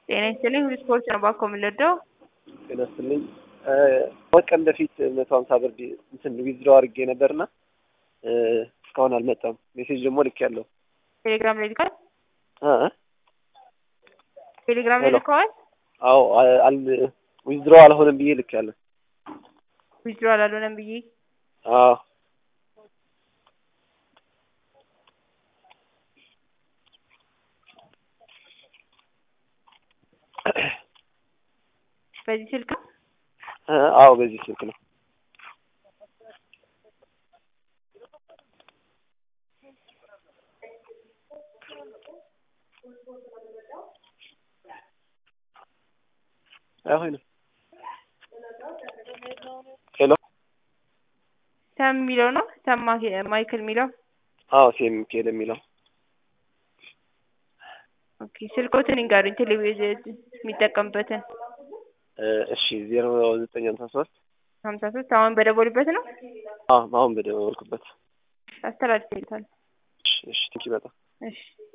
ጤና ይስጥልኝ ሁሉ ስፖርት ነው ባኮ የምንወደው ጤና ይስጥልኝ ሁለት ቀን በፊት መቶ ሀምሳ ብር እንትን ዊዝድሮ አድርጌ ነበርና እስካሁን አልመጣም። ሜሴጅ ደግሞ ልክ ያለው ቴሌግራም ላይ ልከዋል። ቴሌግራም ላይ ሄሎ። ልከዋል። አዎ አል ዊዝድሮ አልሆነም ብዬ ልክ ያለ ዊዝድሮ አላልሆነም ብዬ አዎ በዚህ ስልክ ነው? አዎ በዚህ ስልክ ነው። አይሆንም። ሄሎ ሰም የሚለው ነው ሰም ማ- ማይክል የሚለው አዎ ሴም ሚካኤል የሚለው ኦኬ ስልኮትን ይንገሩኝ ቴሌቪዥን የሚጠቀምበትን እሺ ዜሮ ዘጠኝ ሀምሳ ሶስት ሀምሳ ሶስት አሁን በደወሉበት ነው አዎ አሁን በደወልኩበት አስተላልፍ ይልታል እሺ እሺ ቴንኪው በጣም እሺ